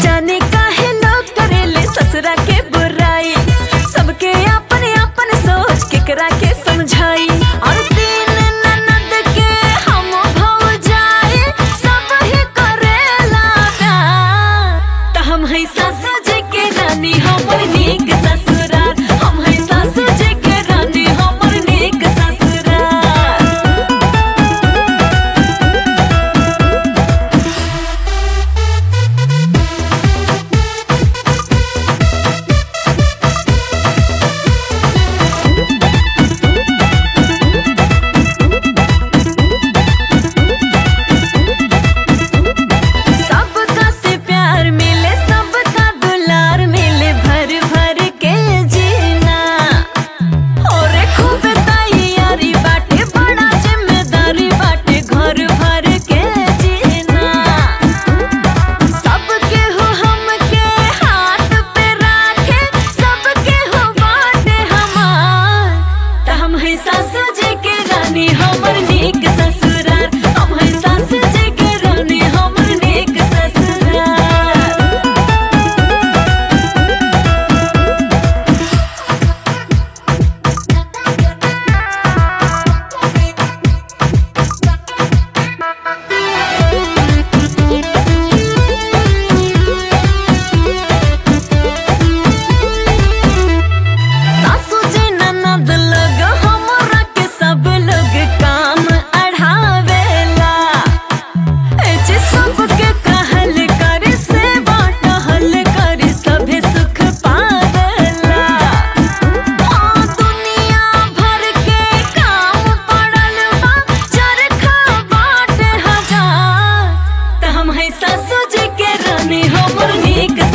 जाने काहे लोग करेले ससुरा के बुराई सबके अपन अपन सोच केकरा के समझाई और तीन ननद के हम भौजाई सब ही करेला प्यार त हम है सासू जी के रानी हमर नीक ससुराल हम है सासू जी के रानी हमर नीक ससुराल सबका से प्यार मिले सबका दुलार मिले भर भर के जीना और खूब तैयारी बाटे बड़ा जिम्मेदारी बाटे घर भर के जीना सबके हो हमके हाथ पे राखे सबके हो बाटे हमार त हम है सासू जी के रानी हमर नीक ससुराल हम है सासू जी के रानी हमर नीक ससुराल सासू जी ननद लोग हमरा के सब लोग काम अढ़ावेला ए जे सबके कहल कर सेवा टहल कर सभे सुख पावेला हाँ दुनिया भर के काम पड़ल बा चरखा बाटे हजार त हम है सासू जी के रानी हमर नीक